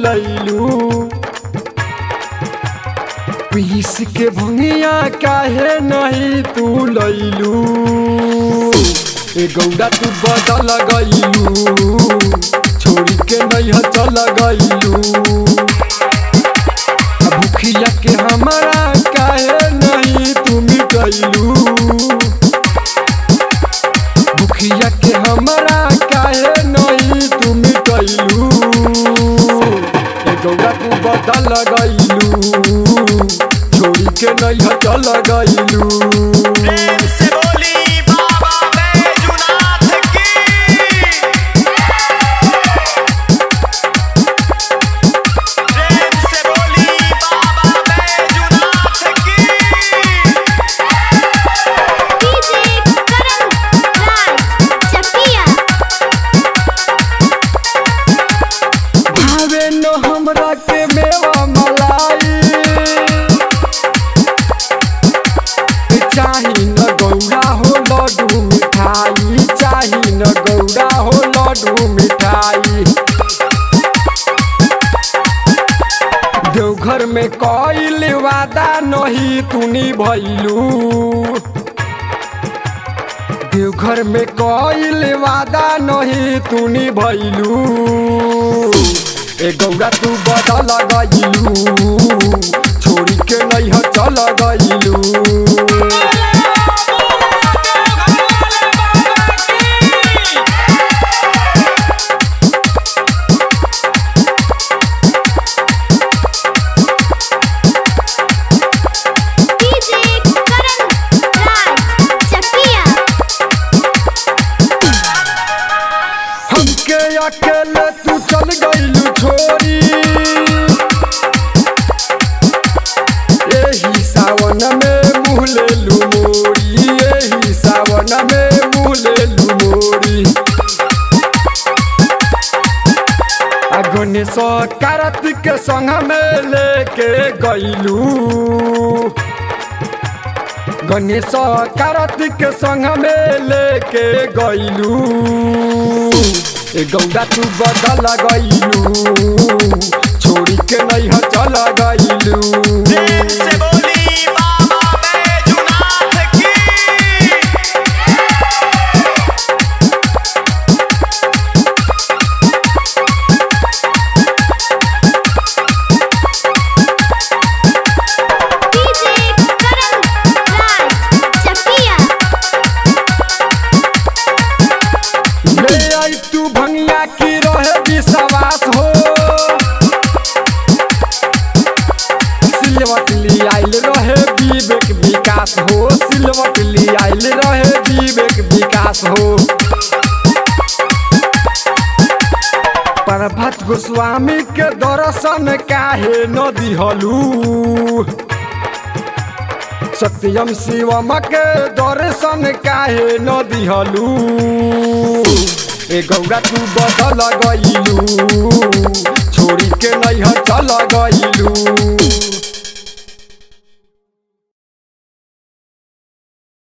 भूलैलू पीस के भंगिया काहे नहीं तू लैलू ए गौड़ा तू बदल गईलू छोड़ी के नहीं चल गईलू भूखिया के हमारा काहे नहीं तू मिटैलू भूखिया के हमारा काहे नहीं तू मिटैलू ए गौड़ा तू बदल गईलू छोड़ी के नहीं चल गईलू प्रेम से बोली बाबा बैजुनाथ की प्रेम से बोली बाबा बैजुनाथ की डीजे करण राज चकिया भावे न हमरा के मेवा मलाई चाही न गौड़ा हो लड्डू मिठाई चाही न गौड़ा हो लड्डू मिठाई देवघर में कइल वादा नहीं तूनी भैलू देवघर में कइल वादा नहीं तूनी भैलू ए गौड़ा तू बदल गईलू छोड़ी के नहीं चल गईलू डीजे करण राज चकिया हमके अकेले तू चल गईलू छोड़ी एही सावन में मुँह लेलू मोरी एही सावन में मुँह लेलू मोरी आ गणेश कार्तिक के संग में लेके गईलू गणेश कार्तिक के संग में लेके गईलू ए गौड़ा तू बदल गईलू छोड़ी के नहीं चल गईलू प्रेम से बोली बाबा बैजुनाथ की डीजे करण राज चकिया ले आई तू भंगिया की रहे विश्वास हो सिलवट ली आइल रहे विवेक विकास हो सिलवट ली आइल रहे विवेक विकास हो प्रभात गोस्वामी के दर्शन काहे न दिहलू सत्यम शिवम के दर्शन काहे न दिहलू ए गौड़ा तू बदल गईलू छोड़ी के नहीं चल गईलू